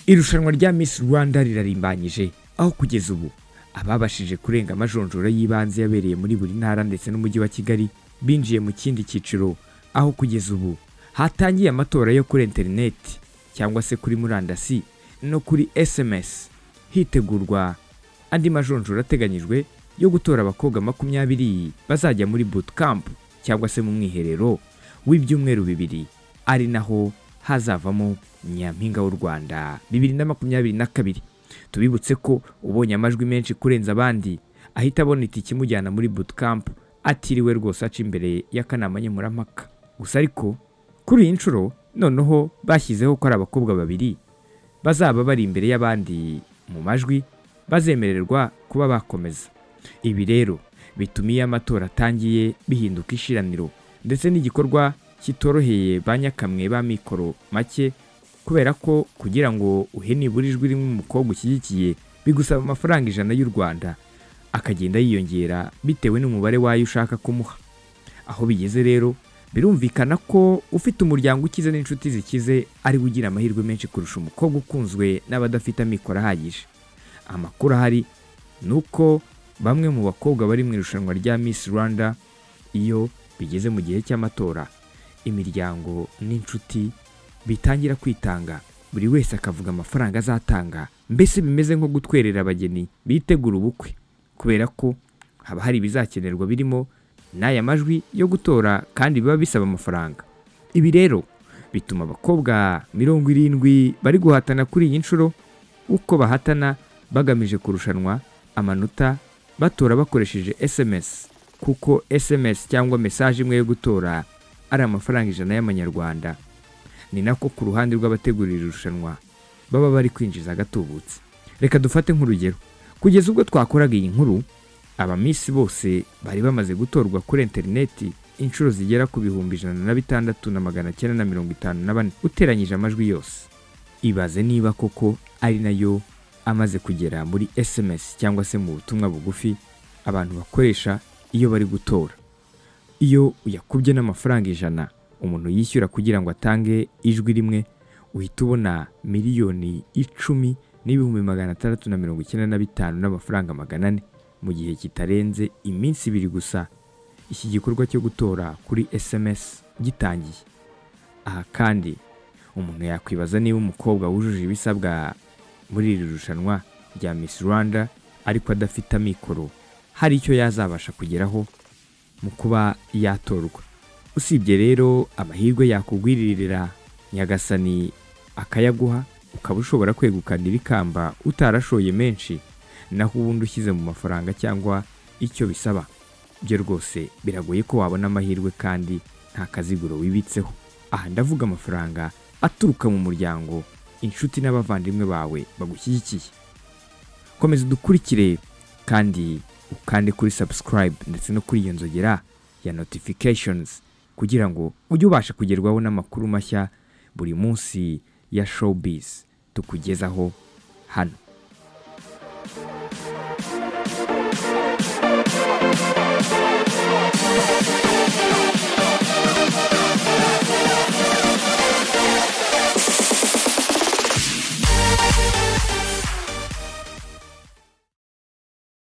irushanwa rya Miss Rwanda rirarimbanyije aho kugeza ubu ababashije kurenga amajonjora y'ibanze yabereye muri buri ntara ndetse n'umujyi wa Kigali binjiye mu kindi cyiciro aho kugeza ubu hatangiye amatora yo kuri interineti cyangwa se kuri murandasi no kuri SMS hitegurwa andi majonjora ateganyijwe yo gutora abakobwa makumyabiri bazajya muri bootcamp cyangwa se mu mwiherero w'ibyumweru bibiri ari naho hazavamo nyampinga w'u Rwanda bibiri na makumyabiri na kabiri tubibutse ko ubonye amajwi menshi kurenza abandi ahita abona itike imujyana muri bootcamp atiriwe rwose aca imbere y'akanama nkemurampaka gusa ariko kuri iyi nshuro noneho bashyizeho ko ari abakobwa babiri bazaba bari imbere y'abandi mu majwi bazemererwa kuba bakomeza ibi rero bituma iyo amatora atangiye bihinduka ishiraniro ndetse n'igikorwa kitoroheye ba nyakamwe ba mikoro make kubera ko kugira ngo uhe nibura ijwi rimwe umukobwa ushyigikiye bigusaba amafaranga ijana y'u rwanda akagenda yiyongera bitewe n'umubare wayo ushaka kumuha aho bigeze rero birumvikana ko ufite umuryango ukize n'inshuti zikize ariwe ugira amahirwe menshi kurusha umukobwa ukunzwe n'abadafite amikoro ahagije amakuru ahari ni uko bamwe mu bakobwa bari mu irushanwa rya Miss Rwanda iyo bigeze mu gihe cy'amatora imiryango n'inshuti bitangira kwitanga buri wese akavuga amafaranga azatanga mbese bimeze nko gutwerera abageni bitegura ubukwe kubera ko haba hari ibizakenerwa birimo n'aya majwi yo gutora kandi biba bisaba amafaranga ibi rero bituma abakobwa mirongo irindwi bari guhatana kuri iyi nshuro uko bahatana bagamije kurushanwa amanota batora bakoresheje SMS kuko SMS cyangwa mesaje imwe yo gutora ari amafaranga ijana y'amanyarwanda ni nako ku ruhande rw'abategura iri rushanwa baba bari kwinjiza agatubutse reka dufate nk'urugero kugeza ubwo twakoraga iyi nkuru abamisi bose bari bamaze gutorwa kuri interineti inshuro zigera ku bihumbi ijana na bitandatu na magana cyenda na mirongo itanu na bane uteranyije amajwi yose ibaze niba koko ari nayo amaze kugera muri sms cyangwa se mu butumwa bugufi abantu bakoresha iyo bari gutora iyo uyakubye n'amafaranga ijana umuntu yishyura kugira ngo atange ijwi rimwe uhita ubona miliyoni icumi n'ibihumbi magana atandatu na mirongo icyenda na bitanu n'amafaranga magana ane mu gihe kitarenze iminsi ibiri gusa iki gikorwa cyo gutora kuri sms gitangiye aha kandi umuntu yakwibaza niba umukobwa wujuje ibisabwa muri iri rushanwa rya miss rwanda ariko adafite amikoro hari icyo yazabasha kugeraho mu kuba yatorwa usibye rero amahirwe yakugwiririra nyagasani akayaguha ukaba ushobora kwegukana ibikamba utarashoye menshi naho ubundi ushyize mu mafaranga cyangwa icyo bisaba byo rwose biragoye ko wabona amahirwe kandi nta kaziguro wibitseho aha ndavuga amafaranga aturuka mu muryango inshuti n'abavandimwe bawe bagushyigikiye komeza udukurikire kandi ukande kuri subscribe ndetse no kuri iyo nzogera ya notifications kugira ngo ujye ubasha kugerwaho n'amakuru mashya buri munsi ya showbiz tukugezaho hano Thank you.